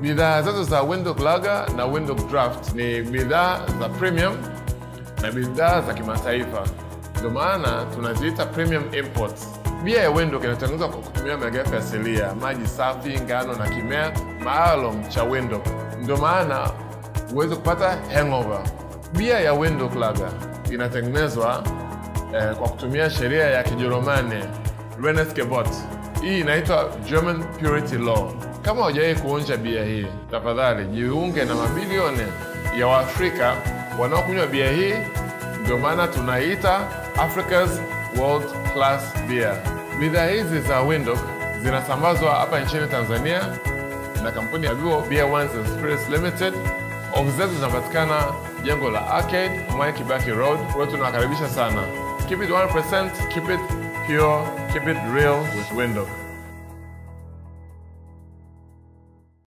Bidhaa zetu za Windhoek Lager na Windhoek Draft ni bidhaa za premium na bidhaa za kimataifa, ndio maana tunaziita premium imports. Bia ya Windhoek inatengenezwa kwa kutumia malighafi asilia, maji safi, ngano na kimea maalum cha Windhoek, ndio maana huwezi kupata hangover. Bia ya Windhoek Lager inatengenezwa eh, kwa kutumia sheria ya Kijerumani Reinheitsgebot. Hii inaitwa German Purity Law. Kama hujawahi kuonja bia hii, tafadhali jiunge na mabilioni ya Waafrika wanaokunywa bia hii. Ndio maana tunaita Africa's World Class Beer. Bidhaa hizi za Windhoek zinasambazwa hapa nchini Tanzania na kampuni ya Vivo Beer Wines and Spirits Limited. Ofisi zetu zinapatikana jengo la Arcade, Mwai Kibaki Road. Kwa hiyo tunawakaribisha sana. Keep it 1%, keep it pure, keep it real with Windhoek.